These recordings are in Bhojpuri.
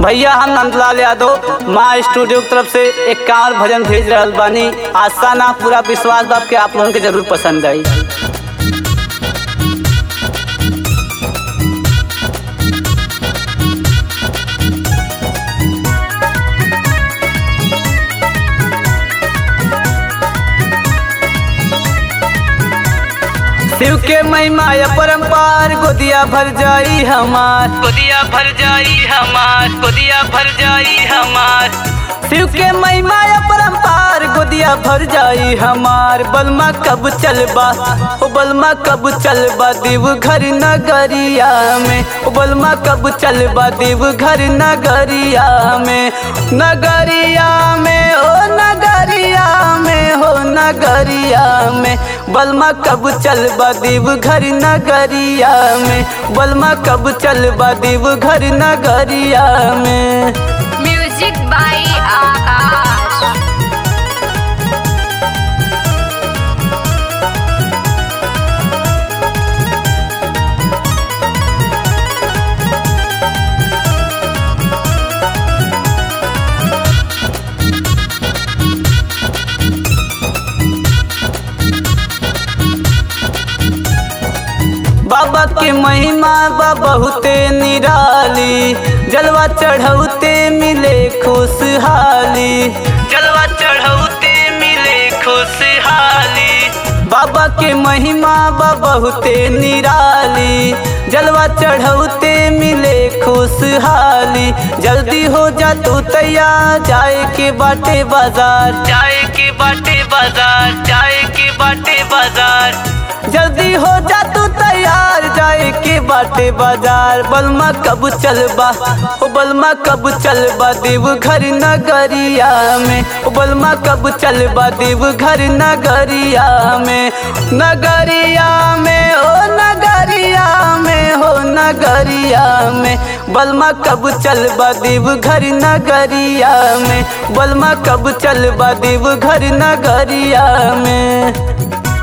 भैया हम नंदलाल यादव माँ स्टूडियो की तरफ से एक कांवर भजन भेज रहल बानी आशा ना पूरा विश्वास बाप के आप लोगों के जरूर पसंद आई शिव के महिमा या परम्पार गोदिया भर जाई हमार गोदिया भर जाई हमार गोदिया भर जाई हमार शिव के महिमा या परम्पार गोदिया भर जाई हमार बलमा कब चलबा ओ बलमा कब चलबा देव घर नगरिया में ओ बलमा कब चलबा देव घर नगरिया में नगरिया में ओ नगरिया में हो नगरिया में बलमा कब चलबा देव घर नगरिया में बलमा कब चलबा देव घर नगरिया में म्यूजिक बाई आकाश बाबा के महिमा बा बहुते निराली जलवा चढ़ौते मिले खुशहाली जलवा चढ़ौते मिले खुशहाली बाबा के महिमा बा बहुते निराली जलवा चढ़ौते मिले खुशहाली जल्दी हो जा तू तैयार जाए के बाटे बाजार जाए के बाटे बाजार जाए के बाटे बाजार जल्दी हो जा तू तैयार जाए के बाटे बाजार बलमा कब चलबा ओ बलमा कब चलबा देव घर नगरिया में ओ बलमा कब चलबा देव घर नगरिया में नगरिया में ओ नगरिया में हो नगरिया में बलमा कब चलबा देव घर नगरिया में बलमा कब चलबा देव घर नगरिया में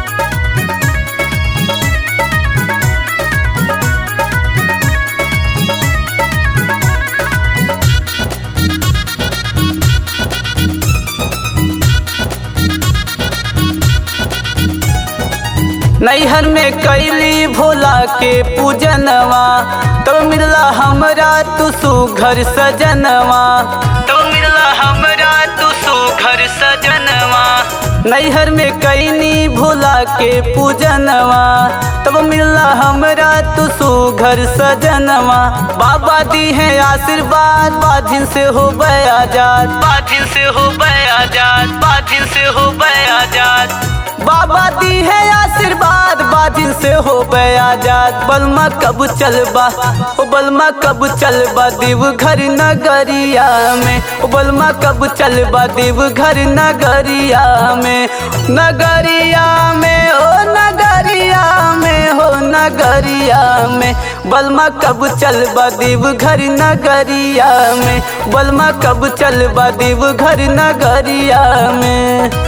नैहर में कैली भोला के पूजनवा तो मिलला हमरा तू सुघर सजनवा तो मिलला हमरा तू सुघर सजनवा नैहर में कैनी भोला के पूजनवा तब मिलला हमरा तू सुघर सजनवा बाबा दी है आशीर्वाद बाधिन से हो आजाद बाधिन से हो आजाद बाधिन से हो आजाद बाबा दी है आशीर्वाद बाधिन से हो आजाद बलमा कब चलबा ओ बलमा कब चलबा देव घर नगरिया में ओ बलमा कब चलबा देव घर नगरिया में नगरिया में ओ नगरिया में हो नगरिया में बलमा कब चलबा देव घर नगरिया में बलमा कब चलबा देव घर नगरिया में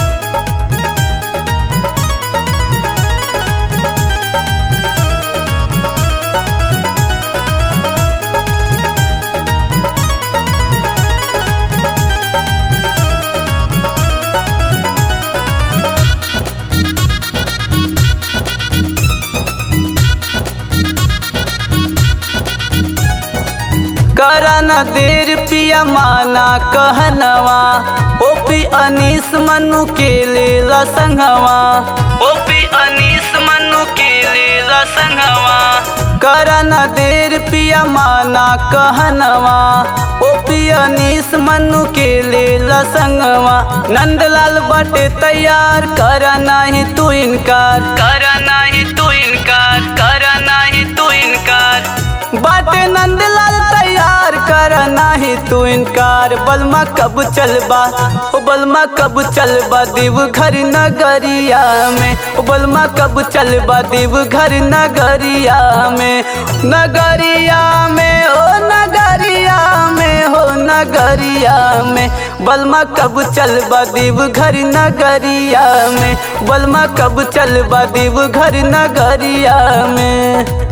करा न देर पिया माना कहनवा ओ पी अनीस मनु के लेला संगवा ओ पी अनीस मनु के लेला संगवा करा न देर पिया माना कहनवा ओ पी अनीस मनु के लेला संगवा नंदलाल बटे तैयार करा नाही तू इनकार करा नाही तू इनकार करा नाही तू इनकार बाटे नंदलाल तैयार कर नाही तू इनकार बलमा कब चलबा ओ बलमा कब चलबा देव घर नगरिया में ओ बलमा कब चलबा देव घर नगरिया में नगरिया में ओ नगरिया में हो नगरिया में बलमा कब चलबा देव घर नगरिया में बलमा कब चलबा देव घर नगरिया में